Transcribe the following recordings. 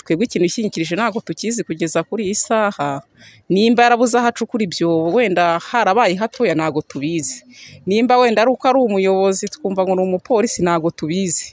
twebwe ikintu ishyingikirije ntabwo tukizi kugeza kuri iyi saha nimba yarabuze aho acukura ibyobo wenda harabaye hatoya ntabwo tubizi nimba wenda ari uko ari umuyobozi twumva ngo ni umupolisi ntabwo tubizi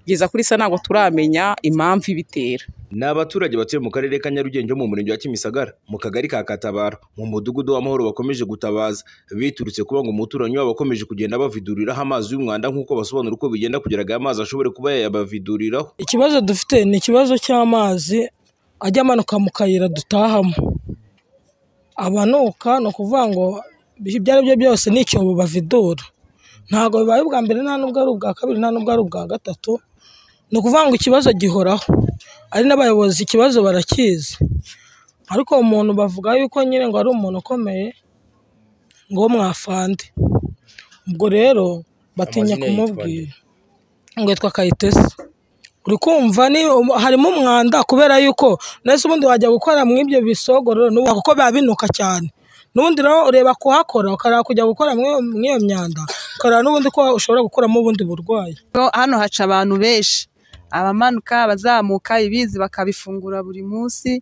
kugeza kuri isa ntabwo turamenya impamvu ibitera ni abaturage batuye mu karere ka nyarugenge ho mu murenge wa kimisagara mu kagari ka katabaro mu mudugudu w'amahoro bakomeje gutabaza biturutse kuba ngo umuturanyi wabo akomeje kugenda baviduriraho amazi y'umwanda nk'uko basobanura uko bigenda kugira ngo aya mazi ashobore kuba yayabaviduriraho ikibazo dufite ni ikibazo cy'amazi ajya amanuka mu kayira dutahamo abanuka ni ukuvuga ngo ibyo ari byo byose ni icyobo bavidura ntabwo bibaye ubwa mbere nta n'ubwo ari ubwa kabiri nta n'ubwo ari ubwa gatatu ni ukuvuga ngo ikibazo gihoraho ari n'abayobozi ikibazo barakizi ariko umuntu bavuga yuko nyine ngo ari umuntu ukomeye ngo mwafande ubwo rero batinya kumubwira ngo yitwa kayitesi uri kumva harimo umwanda kubera yuko ndetse ubundi wajya gukora muri ibyo bisogororo kuko biba binuka cyane n'ubundi rero ureba kuhakora ukareba kujya gukora muri iyo myanda ukareba n'ubundi ko ushobora gukuramo ubundi burwayi hano haca abantu benshi abamanuka abazamuka ibizi bakabifungura buri munsi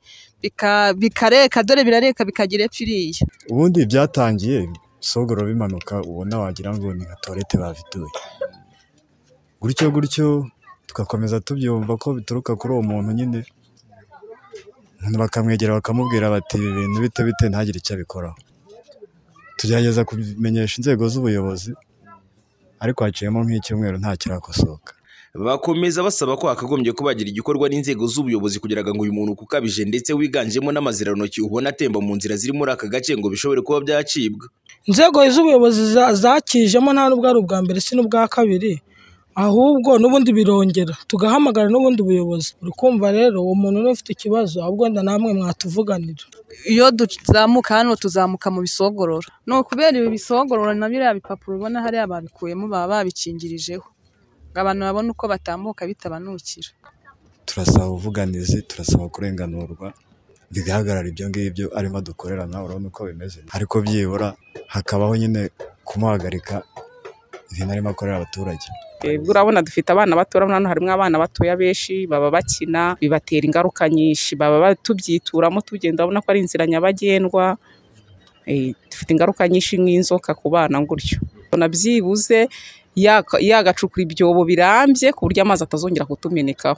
bikareka dore birareka bikagira epfo iriya ubundi byatangiye sogoro bimanuka ubona wagira ngo ni nka tuwarete baviduye gutyo gutyo tugakomeza tubyumva ko bituruka kuri uwo muntu nyine bakamwegera bakamubwira bati ibi bintu bite bite ntagire icyo abikoraho tugerageza kumenyesha inzego z'ubuyobozi ariko haciyemo nk'icyumweru nta kirakosoka bakomeza basaba ko hakagombye kubagira igikorwa n'inzego z'ubuyobozi kugira ngo uyu muntu ukabije ndetse wiganjemo n'amaziranoki ubona atemba mu nzira ziri muri aka gace ngo bishobore kuba byacibwa inzego z'ubuyobozi zakijemo nta n'ubwo ari ubwa mbere si n'ubwa kabiri ahubwo n'ubundi birongera tugahamagara n'ubundi buyobozi uri kumva rero uwo muntu niba ufite ikibazo ahubwo wenda namwe mwatuvuganira iyo tuzamuka hano tuzamuka mu bisogorora ni ukubera ibi bisogorora na biriya bipapuro ubona hariya babikuyemo baba babikingirijeho ngo abantu babone uko batambuka bitabanukira turasaba ubuvuganizi turasaba kurenganurwa bigahagarara ibyo ngibyo arimo dukorerana urabona uko bimeze ariko byibura hakabaho nyine kumuhagarika ibintu arimo akorera abaturage urabona dufite abana bato urabona hano harimo abana batoya benshi baba bakina bibatera ingaruka nyinshi baba tubyituramo tugenda urabona ko ari inzira nyabagendwa dufite ingaruka nyinshi nk'inzoka ku bana gutyo byibuze yagacukura ibyobo birambye ku buryo amazi atazongera kutumenekaho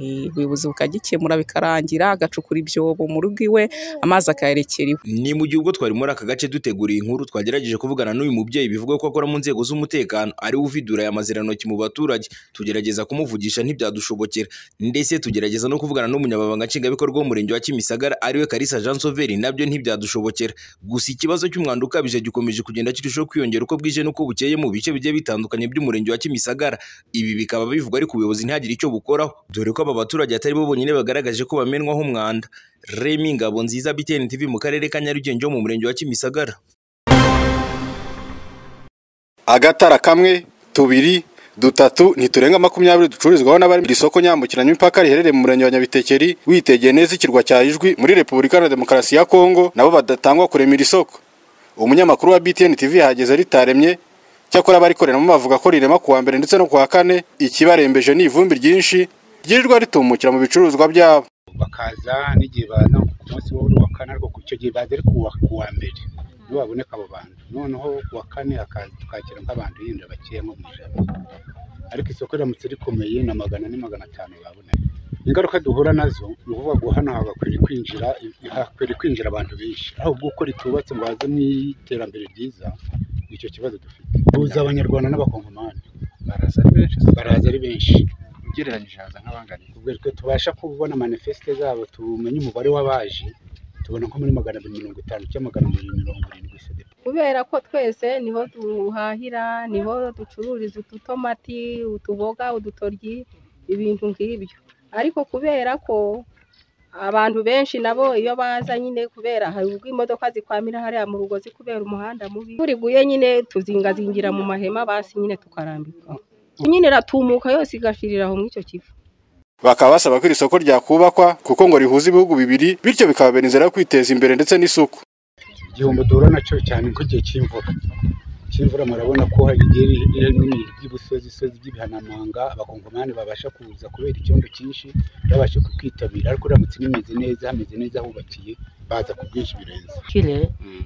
ubuyobozi bukagikemura bikarangira agacukura ibyobo mu rugo iwe amazi akayerekera iwe ni mu gihe ubwo twari muri aka gace duteguriye inkuru twagerageje kuvugana n'uyu mubyeyi bivuga ko akora mu nzego z'umutekano ariwe uvidura aya mazirantoki mu baturage tugerageza kumuvugisha ntibyadushobokera ndetse tugerageza no kuvugana n'umunyamabanga nshingwabikorwa w'umurenge wa kimisagara ariwe karisa jean soveri nabyo ntibyadushobokera gusa ikibazo cy'umwanda ukabije gikomeje kugenda kirushaho kwiyongera uko bwije n'uko bukeye mu bice bigiye bitandukanye by'umurenge wa kimisagara ibi bikaba bivugwa ariko ubuyobozi ntihagire icyo bukoraho dore ko aba baturage atari bo bonyine bagaragaje ko bamenwaho umwanda remi ngabo nziza bitn tv mu karere ka nyarugenge ho mu murenge wa kimisagara agatara kamwe tubiri dutatu ntiturenga makumyabiri ducururizwaho n'abari iri soko nyambukiranyamipaka riherereye mu murenge wa nyabitekeri witegeye neza ikirwa cya ijwi muri repubulika na demokarasi ya kongo nabo badatangwa kurema iri soko umunyamakuru wa btn tv yahageze ritaremye cyakora abarikoreramo bavuga ko rirema ku wa mbere ndetse no ku wa kane ikibarembeje ni ivumbi ryinshi ryirirwa ritumukira mu bicuruzwa byabo bakaza n'igihe baza ku munsi wa kane ariko icyo gihe baza ari ku wa mbere nibo baboneka abo bantu noneho ku wa kane tukakira nk'abantu yenda bakeya nko mu ijana ariko isoko riramutse rikomeye na magana ni magana atanu babona ingaruka duhura nazo ni ukuvuga ngo hano hagakwiriye kwinjira hagakwiriye kwinjira abantu benshi ahubwo uko ritubatse ngo haze mu iterambere ryiza icyo kibazo dufite duhuza abanyarwanda n'abakongomani baraza ari benshi baraza ari benshi ugereranyije haza nk'abangana ubwo twe tubasha kubona manifesite zabo tumenye umubare w'abaje tubona nko muri magana abiri mirongo itanu cyangwa magana abiri mirongo irindwi sedepa kubera ko twese niho duhahira niho ducururiza ututomati utuboga udutoryi ibintu nk'ibyo ariko kubera ko abantu benshi nabo iyo baza nyine kubera hari ubwo imodoka zikwamira hariya mu rugozi kubera umuhanda mubi turiguye nyine tuzingazingira mu mahema basi nyine tukarambika nyine iratumuka yose igashirira aho muri icyo kivu bakaba basaba ko iri soko ryakubakwa kuko ngo rihuza ibihugu bibiri bityo bikababera inzira yo kwiteza imbere ndetse n'isuku igihombo duhura nacyo cyane nk'igihe cy'imvura cy'imvura murabona ko hari igihe by'ibusozi sozi by'ibihanamanga abakongomani babasha kuza kubera icyondo cyinshi babasha kwitabira ariko uramutse bimeze neza hameze neza hubakiye baza ku bwinshi birenze kire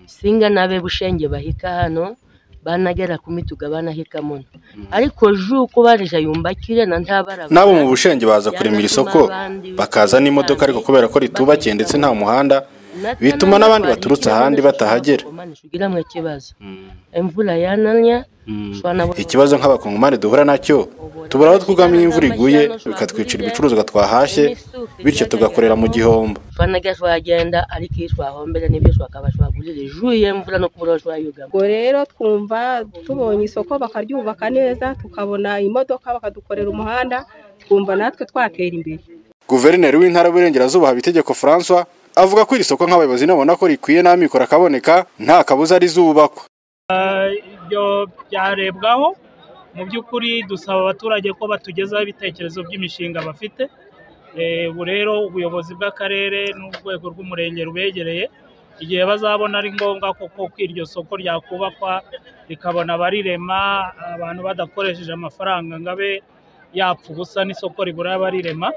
singa n'abe bushenge bahika hano banagera ku mituga banahika muno ariko juko barija yumba kire na ntabara n'abo mu bushenge baza kuremera isoko bakaza n'imodoka ariko kubera ko ritubakiye ndetse nta muhanda bituma n'abandi baturutse ahandi batahagera ugiramwe kibazo imvura yananya ushobora na- ikibazo nk'abakongomani duhura nacyo tubura aho twugamira imvura iguye bikatwicira ibicuruzwa twahashye bityo tugakorera mu gihombo ushobora gashwagenda ariko iyo twahombera n'ibyo twakabashwagurira ijuye imvura no kubura aho ushobora yugama ubwo rero twumva tubonye isoko bakaryubaka neza tukabona imodoka bakadukorera umuhanda twumva natwe twatera imbere guverineri w'intara y'uburengerazuba habitegeko francois avuga ko iri soko nk'abayobozi nabona ko rikwiye n'amikoro akaboneka nta kabuza rizubakwa ibyo byarebwaho mu by'ukuri dusaba abaturage ko batugezaho ibitekerezo by'imishinga bafite Eh, ubu rero ubuyobozi bw'akarere n'urwego rw'umurenge rubegereye igihe bazabona ari ngombwa koko ko iryo soko ryakubakwa rikabona abarirema abantu badakoresheje amafaranga ngo abe yapfa ubusa n'isoko ribura abarirema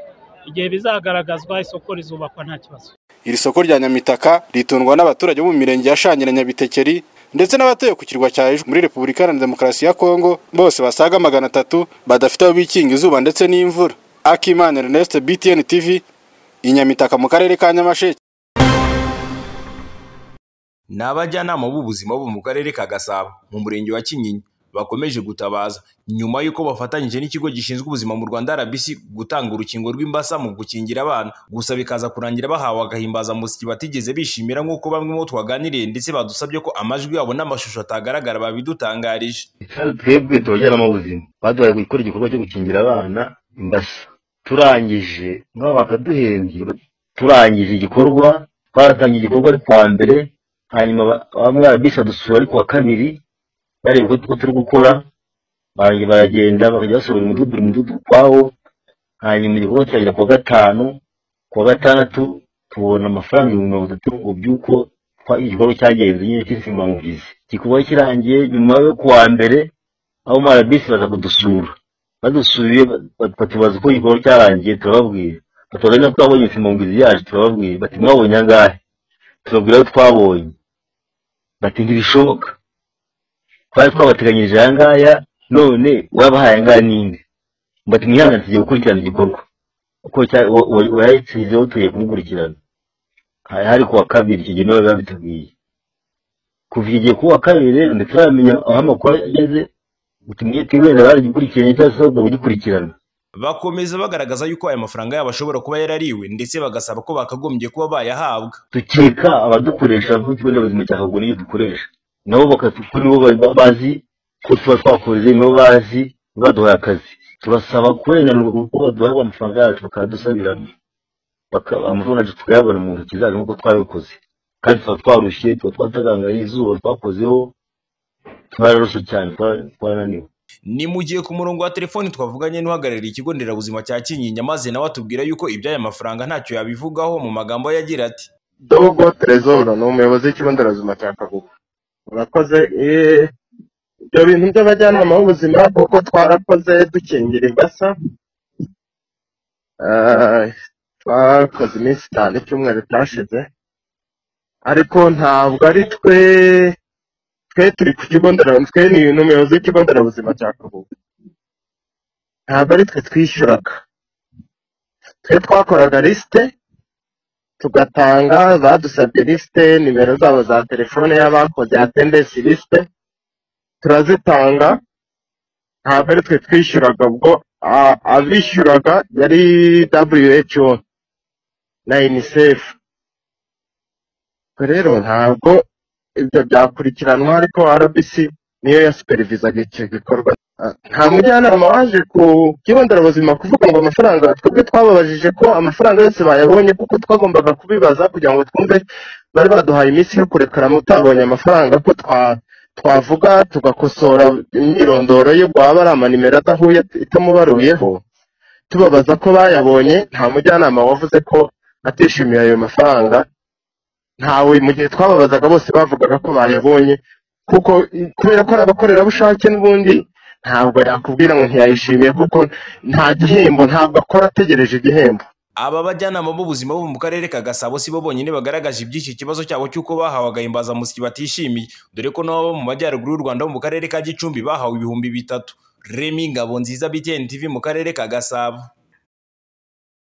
igihe bizagaragazwa isoko rizubakwa nta kibazo iri soko rya nyamitaka ritundwa n'abaturage bo mu mirenge ya shangi na nyabitekeri ndetse n'abatuye ku kirwa cya Ejo muri repubulika iharanira demokarasi ya kongo bose basaga magana atatu badafite aho bikinga izuba ndetse n'imvura akimana ernest btn tv i nyamitaka mu karere ka nyamasheke ni abajyanama b'ubuzima bo mu karere ka gasabo mu murenge wa kinyinya bakomeje gutabaza nyuma y'uko bafatanyije n'ikigo gishinzwe ubuzima mu rwanda rbc gutanga urukingo rw'imbasa mu gukingira abana gusa bikaza kurangira bahawe agahimbazamusyi batigeze bishimira nk'uko bamwe mu bo twaganiriye ndetse badusabye ko amajwi yabo n'amashusho atagaragara babidutangarije twebwe abajyanama b'ubuzima baduhaye gukora igikorwa cyo gukingira abana imbasa turangije nabo bakaduhembye turangije igikorwa twaratangiye igikorwa ari kuwa mbere hanyuma ba- bamwe barabisi badusura ari kuwa kabiri bareba uko uko turi gukora barangiza baragenda bakajya basura umudugudu buri mudugudu ukwawo hanyuma igikorwa kiragera kuwa gatanu kuwa gatandatu tubona amafaranga ibihumbi mirongo itatu ngo by'uko twa- igikorwa cyagenze nyine cy'insimbamugizi igikorwa kirangiye nyuma yo kuwa mbere aho marabisi baza kudusura badusuye ba- batubaza uko igikorwa cyarangiye turababwira batubaza niba twabonye insimbamugizi yacu turababwira bati mwabonye angahe tubabwira aho twabonye bati ntibishoboka twari twabateganyirije aya ngaya none wabahaye angaya n'indi bati mwihangane tugiye gukurikirana igikorwa uko cya- wa- wa- wayatsinzeho tugiye kumukurikirana hari hari kuwa kabiri icyo gihe nibo biba bitubwiye kuva igihe kuwa kabiri rero ntituramenya aho amakuru ageze utumye twibera baragikurikiranye cyangwa se ahubwo bagikurikirana bakomeza bagaragaza y'uko aya mafaranga yabo ashobora kuba yarariwe ndetse bagasaba ko bakagombye kuba bayahabwa dukeka abadukoresha nk'ikigo nderabuzima cya kagura iyo dukoresha nabo bakatu- kuri bo ba- bazi ko tuba twakoze nabo bazi baduhaye akazi turasaba kurenganurwa kuko baduhaye amafaranga yacu bakadusabirana Baka- amafaranga yacu tukayabona mu ntoki zacu nk'uko twabikoze kandi tuba twarushye tuba twataganganye izuba twakozeho twararushe cyane twa- twarananiwe ni mu gihe ku murongo wa telefoni twavuganye n'uhagarariye ikigo nderabuzima cya kinyinya maze nawe atubwira y'uko iby'aya mafaranga ntacyo yabivugaho mu magambo ye agira ati dogo terezoro ni umuyobozi w'ikigo nderabuzima cya kagugu urakoze eh, ibyo bintu by'abajyanama b'ubuzima kuko twarakoze dukingira imbasa Ah, twakoze iminsi itanu icyumweru cyashize ariko ntabwo ari twe twe turi ku kigo nderabuzima twe ni n'umuyobozi w'ikigo nderabuzima cya kagugu ntabwo ari twe twishyuraga twe twakoraga lisite tugatanga badusabye lisite nimero zabo za telefone y'abakoze atendensi lisite turazitanga ntabwo ari twe twishyuraga ubwo a- abishyuraga yari who na unicef Ubwo rero ntabwo ibyo byakurikiranwa ariko rbc niyo yasuperivizaga icyo gikorwa Ah, nta mujyanama waje ku kigo nderabuzima kuvuga ngo amafaranga twebwe twababajije ko amafaranga yose bayabonye kuko twagombaga kubibaza kugira ngo twumve bari baduhaye iminsi yo kurekara mutabonye amafaranga ko twa twavuga tugakosora imyirondoro ye bwaba ari amanimero adahuye itamubaruyeho tubabaza ko bayabonye nta mujyanama wavuze ko atishimiye ayo mafaranga ntawe mu gihe twababazaga bose bavugaga ko bayabonye kuko i- kubera ko ari abakorerabushake n'ubundi ntabwo yakubwira ngo ntiyayishimiye kuko nta gihembo ntabwo akora ategereje igihembo Aba bajyanama b'ubuzima bo mu karere ka Gasabo si bo bonyine bagaragaje iby'iki kibazo cyabo cy'uko bahawaga imbazamusyi batishimiye dore ko n'abo mu majyaruguru y'u Rwanda bo mu karere ka Gicumbi bahawe ibihumbi bitatu Remy Ngabonziza BTN TV mu karere ka Gasabo